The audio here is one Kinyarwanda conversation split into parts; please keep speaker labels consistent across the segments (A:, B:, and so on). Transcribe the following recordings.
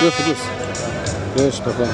A: Dur dur. Dur baba.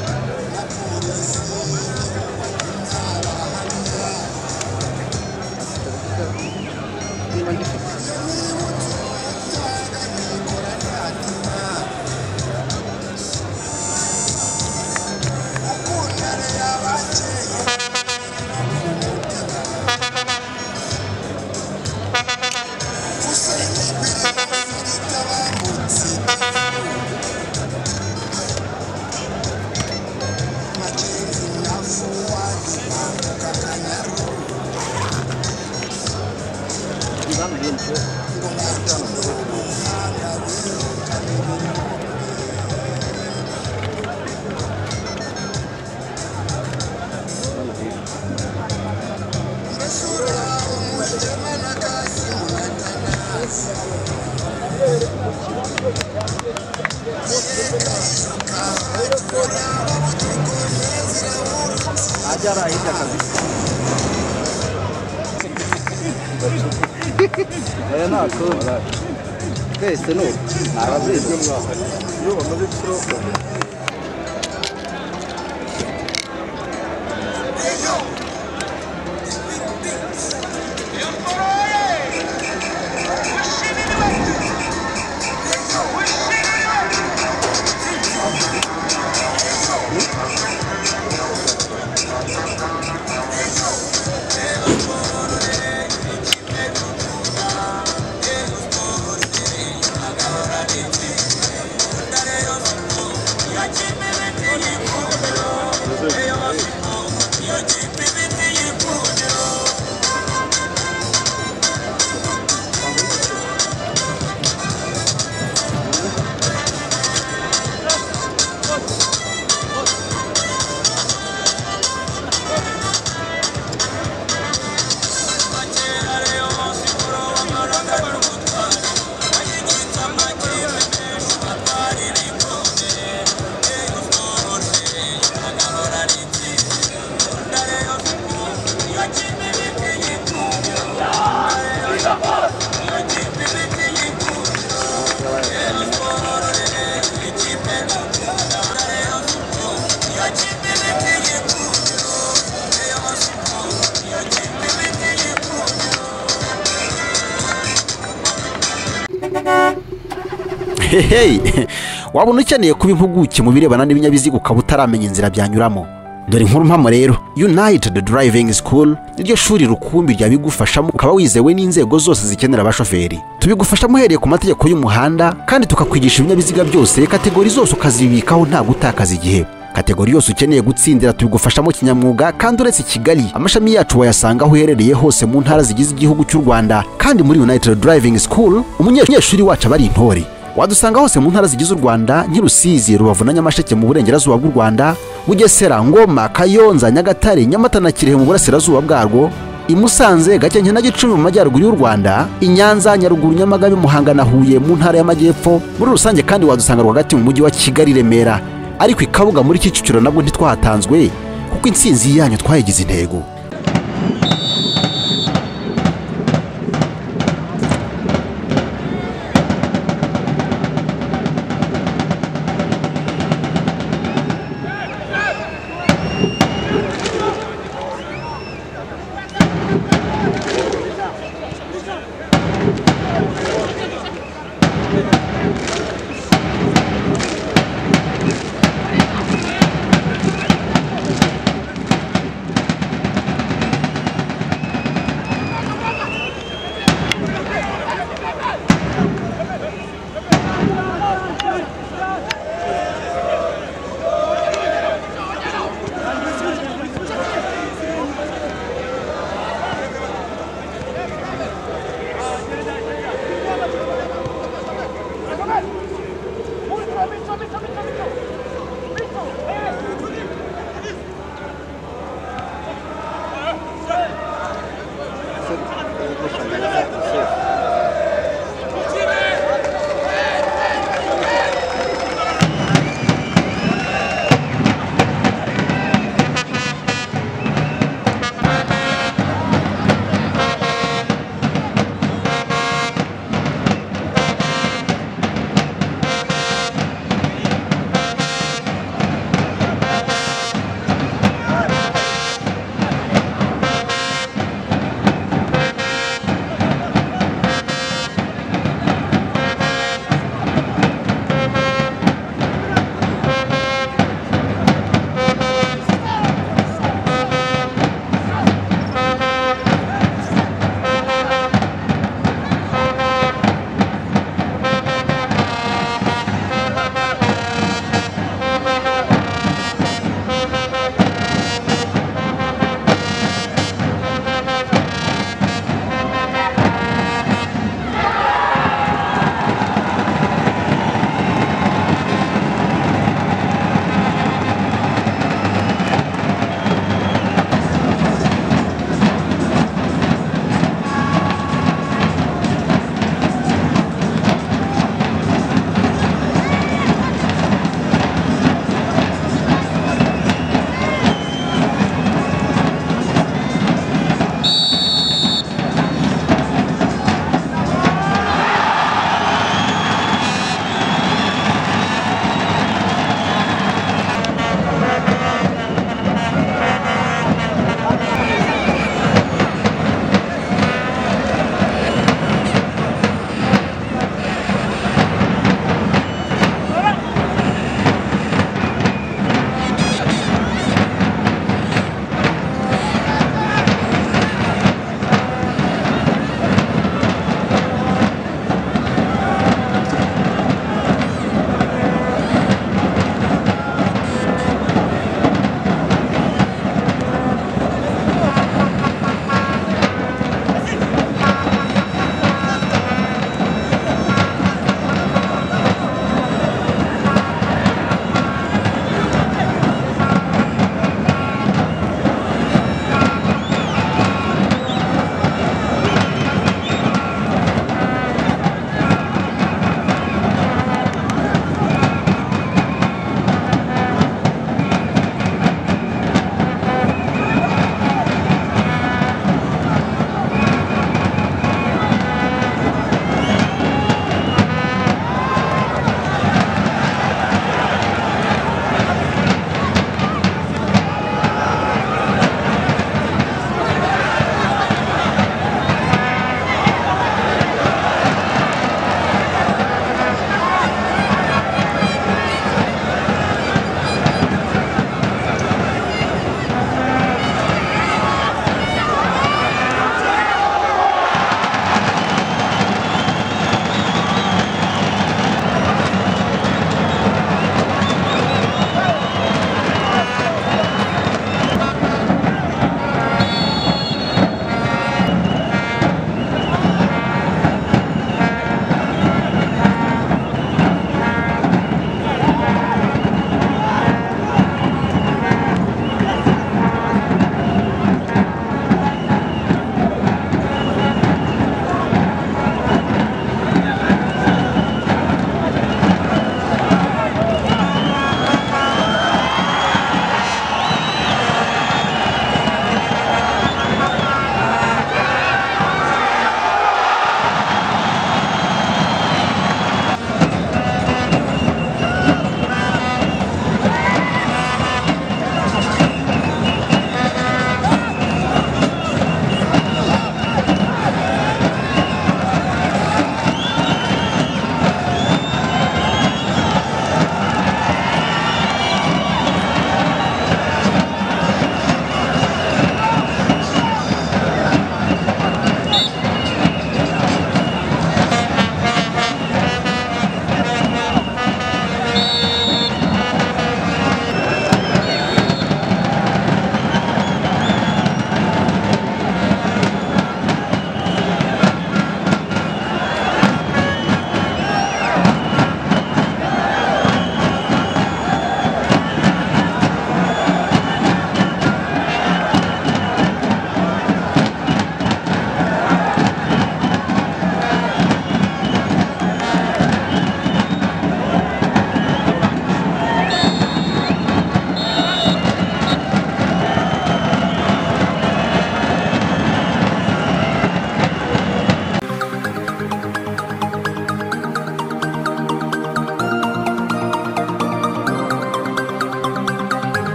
B: Aya ni akuma twese ni ubu ni ababizi
C: Hehe! wabona ukeneye kuba impuguke mu birebana n'ibinyabiziga ukaba utaramenya inzira byanyuramo dore inkuru mpamo rero united driving school niryo shuri rukumbi ryabigufashamo ukaba wizewe n'inzego zose zikenera abashoferi tubigufashamo uhereye ku mategeko y'umuhanda kandi tukakwigisha ibinyabiziga byose kategori zose ukazibikaho nta gutakaza igihe kategori yose ukeneye gutsindira tubigufashamo kinyamwuga kandi uretse i kigali amashami yacu wayasanga aho uherereye hose mu ntara zigize igihugu cy'u rwanda kandi muri united driving school umunyeshuri wacu aba ari intore wadusanga hose mu ntara zigize u rwanda nk'irusizi rubavu na nyamasheke mu burengerazuba bw'u rwanda bugesera ngoma kayonza nyagatare nyamata na kirehe mu burasirazuba bwarwo i musanze gakenke na gicumbi mu majyaruguru y'u rwanda i nyanza nyaruguru nyamagabe muhanga na huye mu ntara y'amajyepfo muri rusange kandi wadusanga rwagati mu mujyi wa kigali remera ariko i kabuga muri kicukiro nabwo ntitwahatanzwe kuko intsinzi yanyu twayigize intego